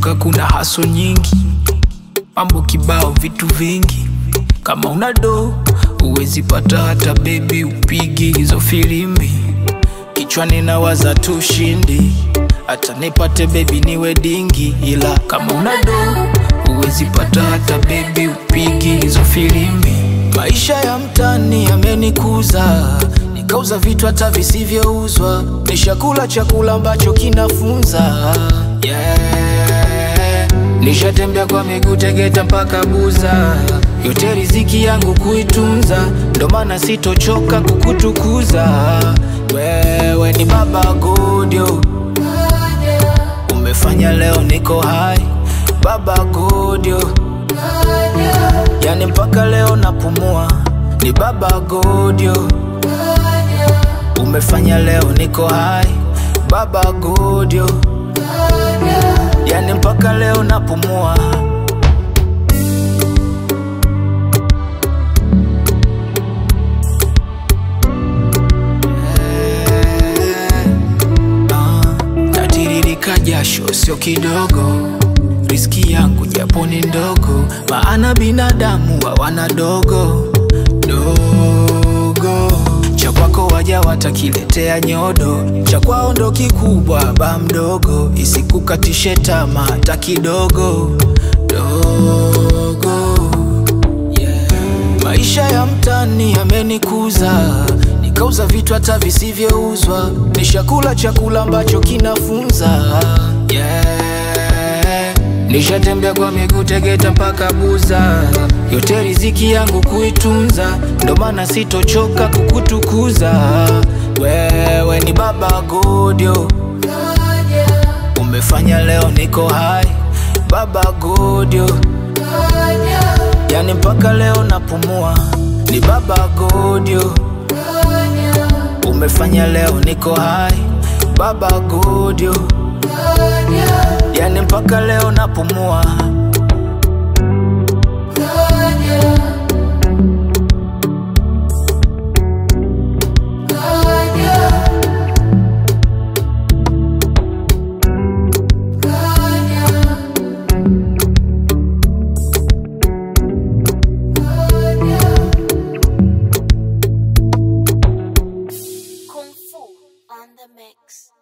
Nimechoka, kuna haso nyingi, mambo kibao, vitu vingi. Kama una do uwezi pata hata bebi, upigi hizo filimbi. Kichwani nawaza tu shindi, hata nipate bebi niwe dingi, ila kama una do uwezi pata hata bebi, upigi hizo filimbi. Maisha ya mtani yamenikuza, nikauza vitu hata visivyouzwa, nishakula chakula ambacho kinafunza yeah. Nishatembea kwa miguu Tegeta mpaka Buza, yote riziki yangu kuitunza, ndo maana sitochoka kukutukuza. Wewe ni baba Godio, umefanya leo niko hai, baba Godio, yani mpaka leo napumua, ni baba Godio, umefanya leo niko hai, baba Godio, yani mpaka leo napumua. Ah, natiririka jasho sio kidogo, riski yangu japo ni ndogo, maana binadamu hawana dogo dogo. Cha kwako waja watakiletea nyodo, cha kwao ndo kikubwa, ba mdogo, isikukatishe tamaa hata kidogo dogo yeah. Maisha ya mtani yamenikuza, nikauza vitu hata visivyouzwa, nishakula chakula ambacho kinafunza yeah. Nishatembea kwa miguu Tegeta mpaka Buza, yote riziki yangu kuitunza, ndo maana sitochoka kukutukuza. Wewe ni baba Godio, umefanya leo niko hai, baba Godio, yani mpaka leo napumua, ni baba Godio, umefanya leo niko hai, baba Godio, yani mpaka leo napumua. Kung Fu on the mix.